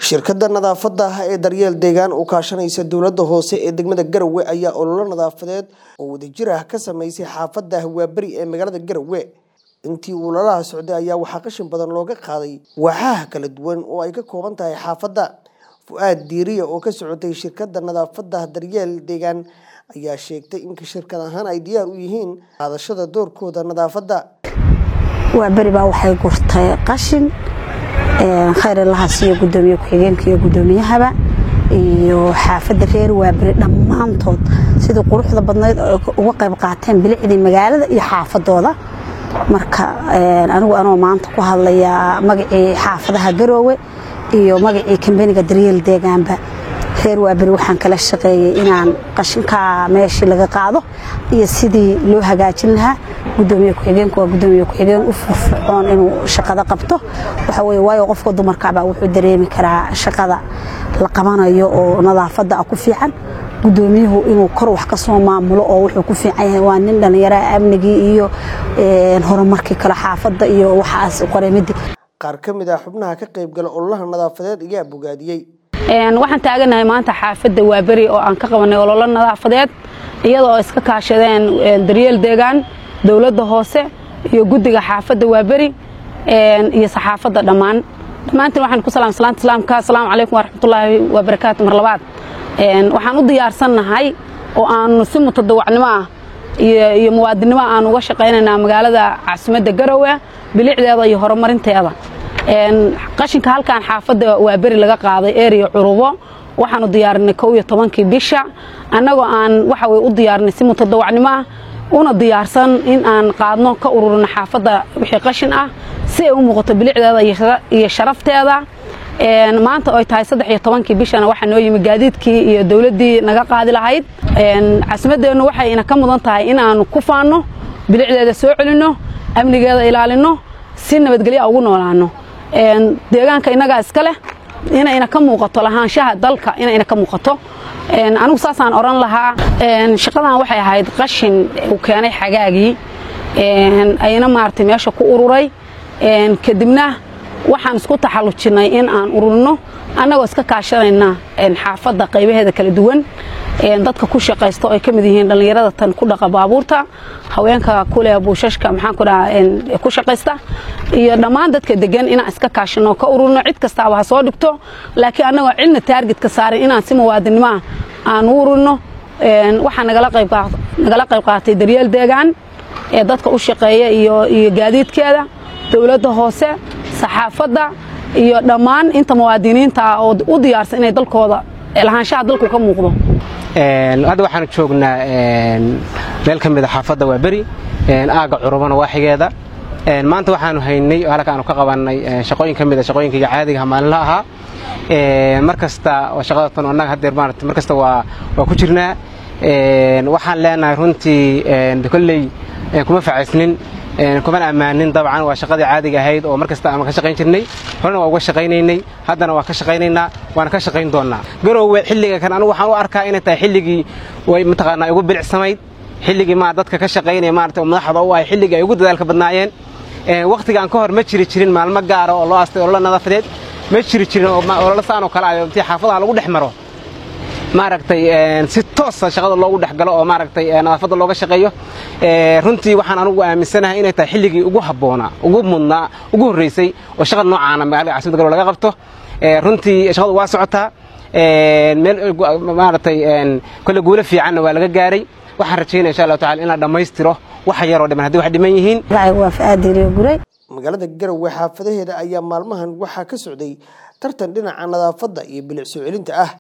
shirkadda nadaafadda ah ee daryeel deegaan u kaashanaysa dowladda hoose ee degmada garowe ayaa ololo nadaafadeed oo wadajir ah ka sameysay xaafadda hawaaberi ee magaalada garowe intii ololaha socday ayaa waxaa qashin badan looga qaaday waaxaha kala duwan oo ay ka kooban tahay xaafadda fu-aad diiriya oo ka socotay shirkadda nadaafadda daryeel deegaan ayaa sheegtay in shirkad ahaan ay diyaar u yihiin qaadashada doorkooda nadaafadda waa beri baa waxay gurtay qashin khayrilaha siiyo gudoomiye ku-xigeenka iyo gudoomiyahaba iyo xaafadda reer waaberi dhammaantood sidii quruxda badnayd uga qayb qaateen bilicdii magaalada iyo xaafadooda marka anigu anoo maanta ku hadlayaa magacii xaafadaha garoowe iyo magacii kambaniga daryeel deegaanba reer waaberi waxaan kala shaqeeyey inaan qashinkaa meeshii laga qaado iyo sidii loo hagaajin lahaa gudoomiye ku-xigeenku waa gudoomiye ku-xigeen u firfircoon inuu shaqada qabto waxa weye waayo qofka dumarkaabaa wuxuu dareemi karaa shaqada la qabanayo oo nadaafadda ah ku fiican gudoomiyuhu inuu kor wax ka soo maamulo oo wuxuu ku fiican yahay waa nin dhallinyaraha amnigii iyo horumarkii kale xaafadda iyo waxaas qoreemidii qaar ka mid ah xubnaha ka qaybgala ololaha nadaafadeed ayaa bogaadiyey waxaan taaganahay maanta xaafadda waaberi oo aan ka qabanay ololo nadaafadeed iyadoo iska kaashadeen daryeel deegaan dowladda hoose iyo guddiga xaafadda waaberi iyo saxaafadda dhammaan dhammaantiin waxaan ku salaam salaanta islaamka asalaamu calaykum waraxmatullaahi wabarakaatu mar labaad waxaan u diyaarsannahay oo aanu si mutadawacnimo ah iyo muwaadinnimo aan uga shaqaynaynaa magaalada caasimadda garowe bilicdeeda iyo horumarinteeda qashinka halkaan xaafadda waa beri laga qaaday eriya curubo waxaanu diyaarinay kow iyo tobankii bisha annagoo aan waxa weye u diyaarinay si mutadawacnimo ah una diyaarsan in aan qaadno ka ururino xaafadda wixii qashin ah si ay u muuqato bilicdeeda iyo sharafteeda maanta oy tahay saddex iyo tobankii bishana waxaa noo yimi gaadiidkii iyo dowladdii naga qaadi lahayd caasimaddeennu waxay ina ka mudan tahay in aanu ku faanno bilicdeeda soo celinno amnigeeda ilaalinno si nabadgelya ugu noolaano deegaanka innagaa iska leh inayna ka muuqato lahaanshaha dalka inayna ka muuqato anigu saasaan odhan lahaa shaqadan waxay ahayd qashin uu keenay xagaagii ayna maaragtay meesha ku ururay kadibna waxaan isku taxallujinnay in aan ururino annagoo iska kaashanayna xaafadda qaybaheeda kala duwan dadka ku shaqaysta oo ay ka mid yihiin dhallinyarada tan ku dhaqa baabuurta haweenka kuleh buushashka maxaan ku dhaha ku shaqaysta iyo dhammaan dadka degan inaan iska kaashano ka ururino cid kastaaba ha soo dhigto laakiin annagoo cidna taargetka saarin inaan si muwaadinimo ah aan u ururino waxaa nagala qayb qaatay daryeel deegaan ee dadka u shaqeeya iyo gaadiidkeeda dowladda hoose saxaafadda iyo dhammaan inta muwaadiniinta ah oo u diyaarsan inay dalkooda lahaanshaha dalku ka muuqdo hadda waxaan joognaa meel ka mid a xaafadda waa beri aagga curubana waaxigeeda maanta waxaanu haynay oo halka aanu ka qabannay shaqooyin ka mid a shaqooyinkayga caadigaha maalinla ahaa mar kasta shaqada tan annaga haddeer maarata mar kasta waa waa ku jirnaa waxaan leenahay runtii kolley kuma facaysnin kumana ammaanin dabcan waa shaqadii caadiga ahayd oo mar kasta aan ka shaqayn jirnay horena waa uga shaqaynaynay haddana waa ka shaqaynaynaa waana ka shaqayn doonnaa garoowe xilliga kan anigu waxaan u arkaa inay tahay xilligii way mataqaanaa igu bilicsamayd xilligii ma dadka ka shaqaynaya maarata oo madaxda u ahay xilligii ay ugu dadaalka badnaayeen wakhtigaan ka hor ma jiri jirin maalmo gaara oo loo astay ololo nadaafadeed ma jiri jirin oo ololo saan oo kale ah intii xaafadaha lagu dhex maro maaragtay si toosa shaqada loogu dhex galo oo maaragtay nadaafadda looga shaqeeyo runtii waxaan anugu aaminsanahay inay tahay xilligii ugu habboonaa ugu mudnaa ugu horreysay oo shaqada noocaana magaalada caasimada garowe laga qabto runtii shaqadu waa socotaa meel maaragtay kolle guulo fiicanna waa laga gaaray waxaan rajaynaya insha allahu tacala in la dhammaystiro waxa yaroo dhiman haddii wax dhiman yihiin waa fa'aadiriyo guray magaalada garowe xaafadaheeda ayaa maalmahan waxaa ka socday tartan dhinaca nadaafadda iyo bilic soo celinta ah